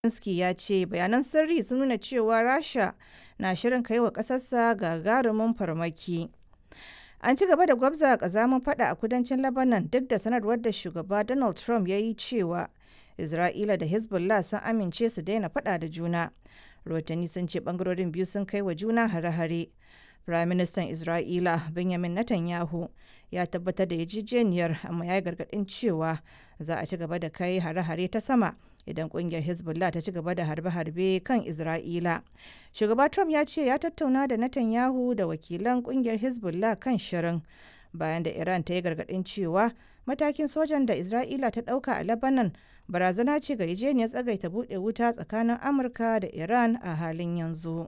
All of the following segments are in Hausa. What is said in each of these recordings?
Zelensky ya ce bayanan sirri sun nuna cewa Rasha na shirin kai wa ƙasarsa gagarumin farmaki. An ci gaba da gwabza ƙazamin fada a kudancin Lebanon duk da sanarwar da shugaba Donald Trump ya yi cewa Isra'ila da Hezbollah sun amince su daina fada da juna. Rahotanni sun ce bangarorin biyu sun kai wa juna hare-hare. Firaministan Isra'ila Benjamin Netanyahu ya tabbatar da yarjejeniyar amma ya yi gargaɗin cewa za a ci gaba da kai hare-hare ta sama idan kungiyar Hezbollah ta ci gaba da harbe-harbe kan Isra'ila. Shugaba Trump ya ce ya tattauna da Netanyahu da wakilan kungiyar Hezbollah kan shirin bayan da Iran ta yi gargaɗin cewa matakin sojan da Isra'ila ta ɗauka a Lebanon barazana ce ga yarjejeniyar tsagaita buɗe wuta tsakanin Amurka da Iran a halin yanzu.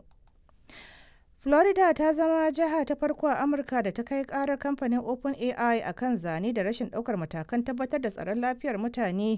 Florida ta zama jiha ta farko a Amurka da ta kai karar kamfanin OpenAI a kan zane da rashin ɗaukar matakan tabbatar da tsaron lafiyar mutane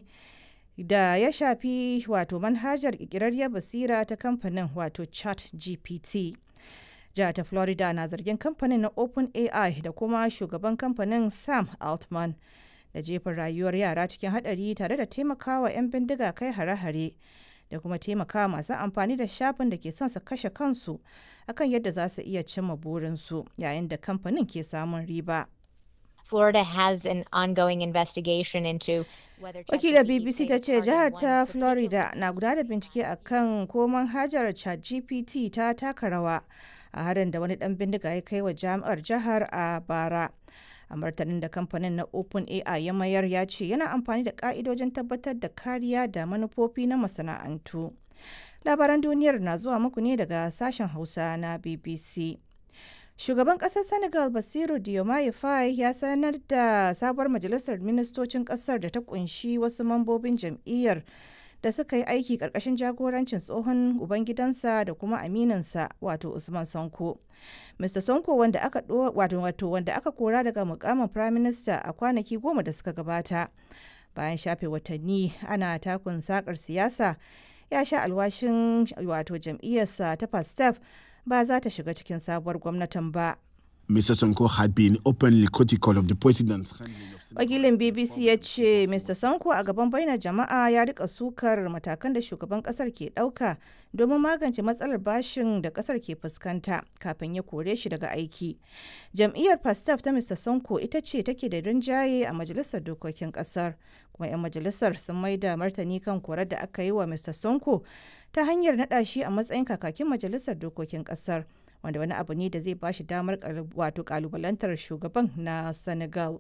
da ya shafi wato manhajar ƙirƙirarriyar basira ta kamfanin wato chat gpt jihar ta florida na zargin kamfanin na openai da kuma shugaban kamfanin sam altman da jefin rayuwar yara cikin hadari tare da taimakawa 'yan bindiga kai hare-hare da kuma taimakawa masu amfani da shafin da ke son su kashe kansu akan yadda za su iya cimma burinsu yayin da kamfanin ke samun riba Florida has an ongoing investigation into whether Wakilar ChatGPT BBC ta played ce a part in jihar one ta particular- Florida na gudanar da bincike a kan ko manhajar ChatGPT ta taka rawa a harin da wani dan bindiga ya kai wa jami'ar jihar a bara. A martanin da kamfanin na OpenAI ya mayar ya ce yana amfani da ka'idojin tabbatar da kariya da manufofi na masana'antu. Labaran duniyar na zuwa muku ne daga sashen Hausa na BBC. Shugaban ƙasar Senegal Basiru Diomaye Faye ya sanar da sabuwar majalisar ministocin ƙasar da ta kunshi wasu mambobin jam'iyyar da suka yi aiki ƙarƙashin jagorancin tsohon ubangidansa da kuma aminansa wato Usman Sonko. Mr. Sonko wanda aka ɗo- wato, wato wanda aka kora daga mukamin Prime Minister a kwanaki goma da suka gabata. Bayan shafe watanni ana takun sakar siyasa ya sha alwashin wato jam'iyyarsa ta Pastef ba za ta shiga cikin sabuwar gwamnatin ba. Mr. Sonko had been openly critical of the president's handling of Senegal. Wakilin BBC ya ce Mr. Sonko a gaban bainar jama'a ya rika sukar matakan da shugaban kasar ke ɗauka domin magance matsalar bashin da kasar ke fuskanta kafin ya kore shi daga aiki. Jam'iyyar Pastaf ta Mr. Sonko ita ce take da rinjaye a majalisar dokokin kasar. Kuma 'yan majalisar sun maida martani kan korar da aka yi wa Mr. Sonko ta hanyar naɗa shi a matsayin kakakin majalisar dokokin kasar. Wanda wani abu ne da zai ba shi damar kalu- wato kalubalantar shugaban na Senegal.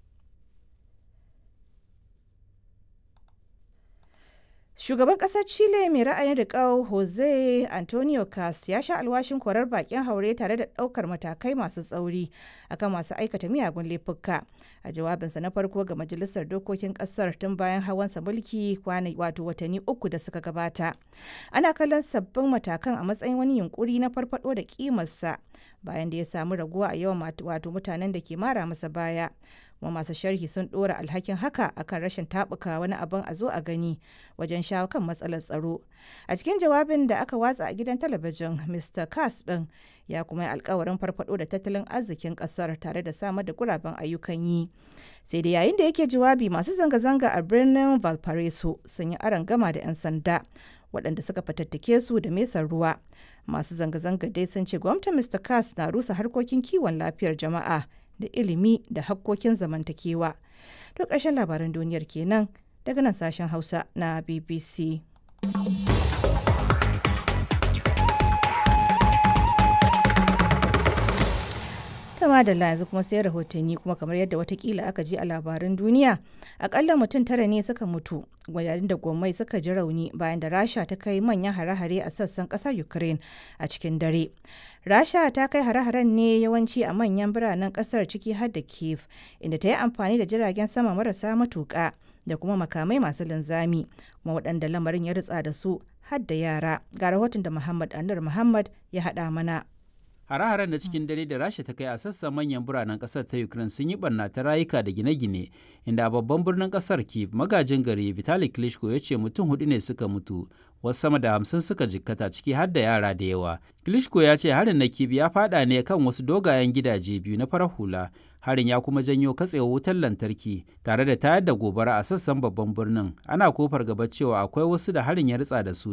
Shugaban ƙasar Chile mai ra'ayin riƙau Jose Antonio Cas ya sha alwashin korar bakin haure tare da ɗaukar matakai masu tsauri akan masu aikata miyagun laifuka. A jawabinsa na farko ga Majalisar Dokokin ƙasar tun bayan hawansa mulki kwana wato watanni uku da suka gabata. Ana kallon sabbin matakan a matsayin wani yunkuri na farfado da kimarsa bayan da ya samu raguwa a yawan mat- wato mutanen da ke mara masa baya. kuma masu sharhi sun ɗora alhakin haka akan rashin taɓuka wani abin a zo a gani wajen shawo kan matsalar tsaro a cikin jawabin da aka watsa a gidan talabijin mr kass ɗin ya kuma yi alkawarin farfado da tattalin arzikin ƙasar tare da samar da guraben ayyukan yi sai da yayin da yake jawabi masu zanga-zanga a birnin valparaiso sun yi aron gama da 'yan sanda waɗanda suka fatattake su da mesar ruwa masu zanga-zanga dai sun ce gwamnatin mr kass na rusa harkokin kiwon lafiyar jama'a da ilimi da hakkokin zamantakewa. To ƙarshen labaran duniyar kenan daga nan sashen Hausa na BBC. Kama da yanzu kuma sai rahotanni kuma kamar yadda watakila aka ji a labaran duniya akalla mutum tara ne suka mutu yayin da gwamnati suka ji rauni bayan da rasha ta kai manyan hare-hare a sassan kasar ukraine a cikin dare rasha ta kai hare-haren ne yawanci a manyan biranen kasar ciki har da kiev inda ta yi amfani da jiragen sama marasa matuƙa da kuma makamai masu linzami kuma waɗanda lamarin ya ritsa da su har da yara ga rahoton da muhammad anur muhammad ya haɗa mana Hare-haren na cikin dare da Rasha ta kai a sassan manyan biranen ƙasar ta Ukraine sun yi barna ta rayuka da gine-gine, inda a babban birnin ƙasar Kyiv magajin gari Vitali Klitschko ya ce mutum hudu ne suka mutu, wasu sama da hamsin suka jikkata ciki har da yara da yawa. Klitschko ya ce harin na Kyiv ya fada ne kan wasu dogayen gidaje biyu na farar hula. Harin ya kuma janyo katsewar wutar lantarki tare da tayar da gobara a sassan babban birnin. Ana kofar gaba cewa akwai wasu da harin ya ritsa da su